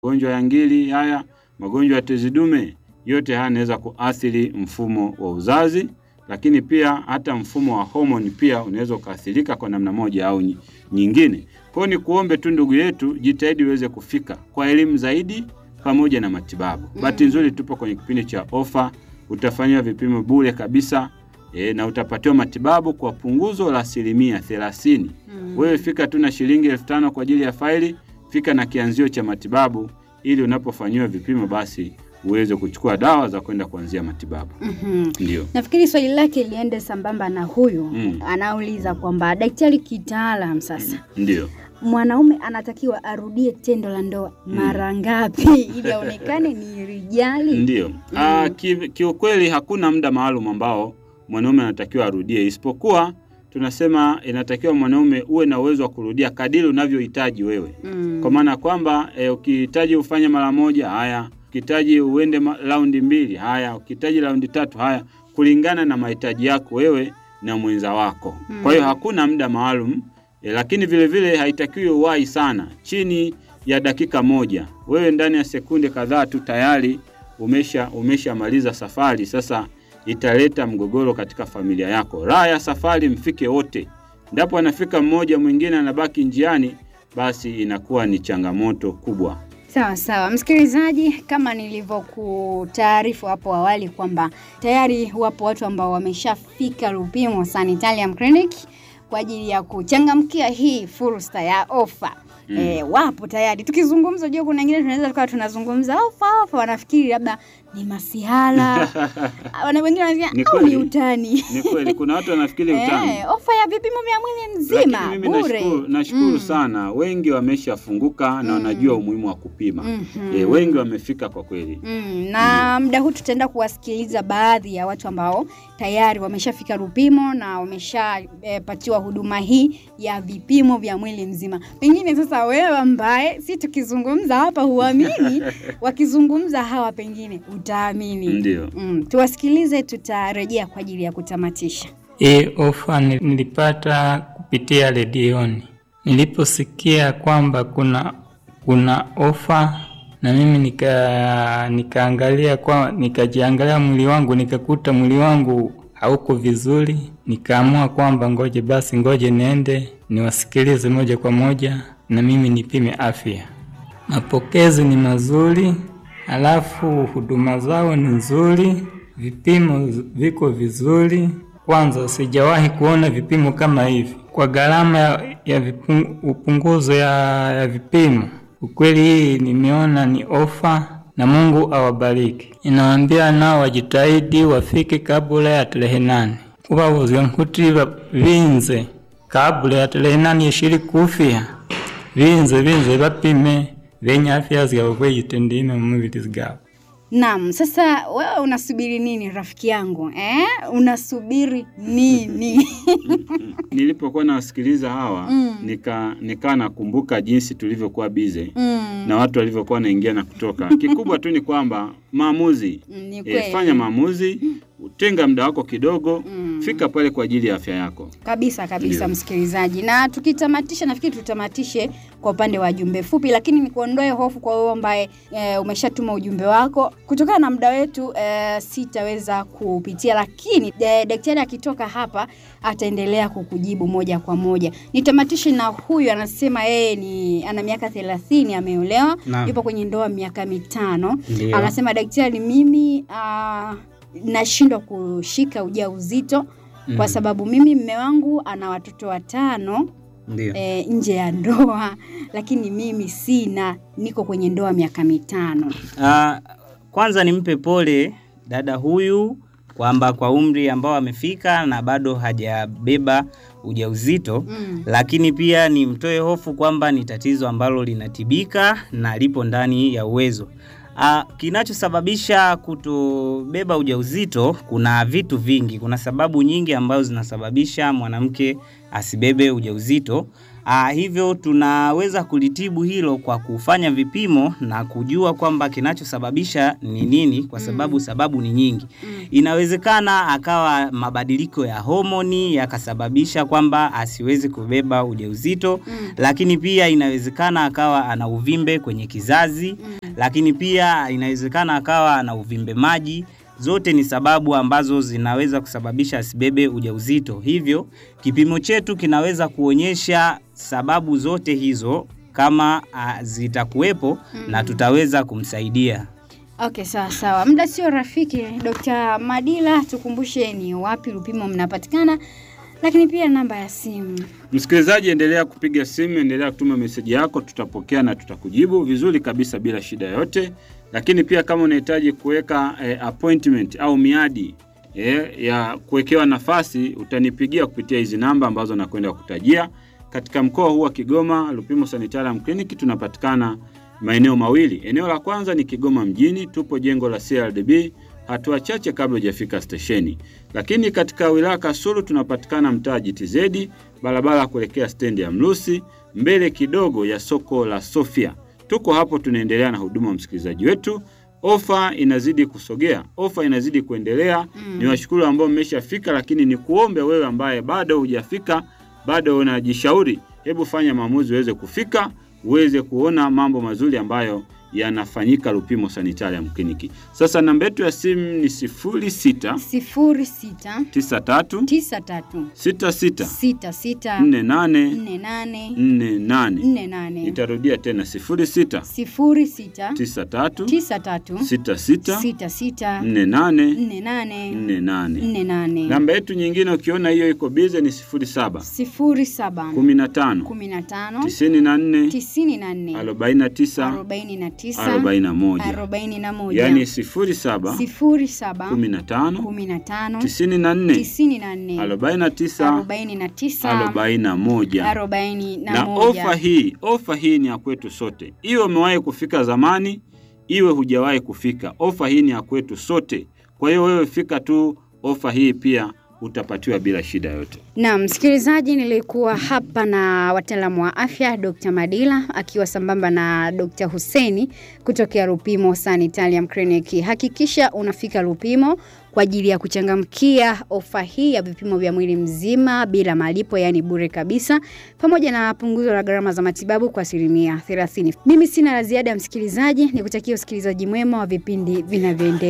magonjwa ya ngiri haya, magonjwa ya tezi dume, yote haya yanaweza kuathiri mfumo wa uzazi, lakini pia hata mfumo wa homoni pia unaweza ukaathirika kwa namna moja au nyi- nyingine. Kwa hiyo ni kuombe tu ndugu yetu, jitahidi uweze kufika kwa elimu zaidi pamoja na matibabu. Bahati nzuri tupo kwenye kipindi cha ofa, utafanyiwa vipimo bure kabisa e, na utapatiwa matibabu kwa punguzo la asilimia thelathini. Wewe fika tu na shilingi elfu tano kwa ajili ya faili, fika na kianzio cha matibabu ili unapofanyiwa vipimo basi uweze kuchukua dawa za kwenda kuanzia matibabu. Mhm. Ndio. Nafikiri swali lake liende sambamba na huyu Mm. anauliza kwamba daktari, kitaalam sasa Ndio. mwanaume anatakiwa arudie tendo la ndoa mara ngapi ili aonekane ni rijali? Ndio. Ah, ki- kiukweli hakuna muda maalum ambao mwanaume anatakiwa arudie, isipokuwa tunasema inatakiwa mwanaume uwe na uwezo wa kurudia kadiri unavyohitaji wewe, Mm. kwa maana kwamba e, ukihitaji ufanye mara moja, haya, ukihitaji uende ma- raundi mbili, haya, ukihitaji raundi tatu, haya, kulingana na mahitaji yako wewe na mwenza wako. Kwa hiyo hakuna muda maalum e, lakini vile vile haitakiwi uwahi sana, chini ya dakika moja. Wewe ndani ya sekunde kadhaa tu tayari umesha umeshamaliza safari. Sasa italeta mgogoro katika familia yako. Raha ya safari mfike wote, ndapo anafika mmoja mwingine anabaki njiani, basi inakuwa ni changamoto kubwa. Sawa sawa, msikilizaji, kama nilivyokutaarifu hapo awali kwamba tayari wapo watu ambao wameshafika Lupimo Sanitarium Clinic kwa ajili ya kuchangamkia hii fursa ya ofa. Mm. E, wapo tayari. Tukizungumza, jua kuna wengine tunaweza tukawa tunazungumza ofa ofa, wanafikiri labda ni masihala wana wengine Ni wanasikia au ni kweli. utani Ni kweli kuna watu wanafikiri utani. Eh, ofa ya vipimo vya mwili Lakini mzima mimi bure. nashukuru, nashukuru Mm. sana, wengi wameshafunguka na wanajua umuhimu wa kupima. Mhm. E, wengi wamefika kwa kweli. Mm, na muda huu tutaenda kuwasikiliza baadhi ya watu ambao tayari wameshafika Lupimo na wameshapatiwa huduma hii ya vipimo vya mwili mzima. Pengine sasa wewe ambaye si tukizungumza hapa huamini, wakizungumza hawa pengine utaamini. Ndio. Mm, tuwasikilize, tutarejea kwa ajili ya kutamatisha. Hii ofa ni- nilipata kupitia redioni. Niliposikia kwamba kuna kuna ofa na mimi nika nikaangalia kwa nikajiangalia mwili wangu nikakuta mwili wangu hauko vizuri, nikaamua kwamba ngoje basi ngoje niende niwasikilize moja kwa moja na mimi nipime afya. Mapokezi ni mazuri, alafu huduma zao ni nzuri, vipimo z- viko vizuri. Kwanza sijawahi kuona vipimo kama hivi kwa gharama ya, ya vipung, upunguzo ya, ya vipimo. Ukweli hii nimeona ni ofa na Mungu awabariki. Ninawaambia nao wajitahidi wafike kabla ya tarehe nane kubabuza nkuti ba- binze kabla ya tarehe nane yeshiri kufia binze binze bapime benye afya zigabo kweyitendime mu mubiri zigabo Naam, sasa wewe unasubiri nini rafiki yangu eh? Unasubiri nini? Nilipokuwa nawasikiliza hawa Mm. nika nikaa nakumbuka jinsi tulivyokuwa bize mm. na watu walivyokuwa wanaingia na kutoka. Kikubwa tu ni kwamba maamuzi Mm, Ni e, kweli. fanya maamuzi, tenga muda wako kidogo, Mm. fika pale kwa ajili ya afya yako. kabisa kabisa Ndio. msikilizaji na tukitamatisha nafikiri tutamatishe kwa upande wa jumbe fupi lakini nikuondoe hofu kwa wewe ambaye e, umeshatuma ujumbe wako kutokana na muda wetu e, sitaweza kupitia lakini e, daktari akitoka hapa ataendelea kukujibu moja kwa moja nitamatishe na huyu anasema yeye ni ana miaka thelathini ameolewa Naam. yupo kwenye ndoa miaka mitano Ndio. anasema daktari mimi ah, nashindwa kushika ujauzito kwa Mm. sababu mimi mme wangu ana watoto watano Ndio. e, nje ya ndoa lakini mimi sina niko kwenye ndoa miaka mitano Ah, kwanza nimpe pole dada huyu kwamba kwa umri ambao amefika na bado hajabeba ujauzito mm. lakini pia nimtoe hofu kwamba ni tatizo ambalo linatibika na lipo ndani ya uwezo. Ah, kinachosababisha kutobeba ujauzito kuna vitu vingi, kuna sababu nyingi ambazo zinasababisha mwanamke asibebe ujauzito. Aa, hivyo tunaweza kulitibu hilo kwa kufanya vipimo na kujua kwamba kinachosababisha ni nini, kwa sababu sababu ni nyingi. Inawezekana akawa mabadiliko ya homoni yakasababisha kwamba asiwezi kubeba ujauzito, lakini pia inawezekana akawa ana uvimbe kwenye kizazi, lakini pia inawezekana akawa ana uvimbe maji. Zote ni sababu ambazo zinaweza kusababisha asibebe ujauzito. Hivyo kipimo chetu kinaweza kuonyesha sababu zote hizo kama ah, zitakuwepo na tutaweza kumsaidia. Okay, sawa sawa. Muda sio rafiki. Dr. Madila, tukumbushe ni wapi Lupimo mnapatikana, lakini pia namba ya simu. Msikilizaji, endelea kupiga simu, endelea kutuma meseji yako, tutapokea na tutakujibu vizuri kabisa bila shida yoyote. Lakini pia kama unahitaji kuweka eh, appointment au miadi eh, ya kuwekewa nafasi, utanipigia kupitia hizi namba ambazo nakwenda kutajia. Katika mkoa huu wa Kigoma, Lupimo Sanitarium Clinic tunapatikana maeneo mawili. Eneo la kwanza ni Kigoma mjini, tupo jengo la CRDB hatua chache kabla hujafika stesheni. Lakini katika wilaya Kasulu tunapatikana mtaa GTZ, barabara ya kuelekea stendi ya Mlusi, mbele kidogo ya soko la Sofia. Tuko hapo tunaendelea na huduma, msikilizaji wetu. Ofa inazidi kusogea, ofa inazidi kuendelea. Ni washukuru ambao mmeshafika, lakini ni kuombe wewe ambaye bado hujafika, bado unajishauri, hebu fanya maamuzi uweze kufika, uweze kuona mambo mazuri ambayo yanafanyika Lupimo Sanitarium Clinic. Sasa namba yetu ya simu ni 06 sifuri sita 93 tisa tatu 66 sita sita 48 nne nane 48. nne nane Nitarudia tena 06 sifuri sita 93 tisa tatu 66 sita sita 48 nne nane 48. nne nane Namba yetu nyingine ukiona hiyo iko bize ni 07 sifuri saba 15 kumi na tano 94 tisini na nne 49 arobaini na tisa 41. arobaini na moja Yaani 07 sifuri saba 15 kumi na tano 94 tisini na nne 49 arobaini na tisa 41. arobaini na na moja ofa hii ofa hii ni ya kwetu sote, iwe umewahi kufika zamani, iwe hujawahi kufika, ofa hii ni ya kwetu sote. Kwa hiyo wewe fika tu, ofa hii pia utapatiwa bila shida yote. Na msikilizaji, nilikuwa hapa na wataalamu wa afya Dr. Madila akiwa sambamba na Dr. Huseni kutokea Lupimo Sanitarium Clinic. Hakikisha unafika Lupimo kwa ajili ya kuchangamkia ofa hii ya vipimo vya mwili mzima bila malipo, yaani bure kabisa, pamoja na punguzo la gharama za matibabu kwa asilimia 30. Mimi sina la ziada, msikilizaji, nikutakia usikilizaji mwema wa vipindi vinavyoendelea.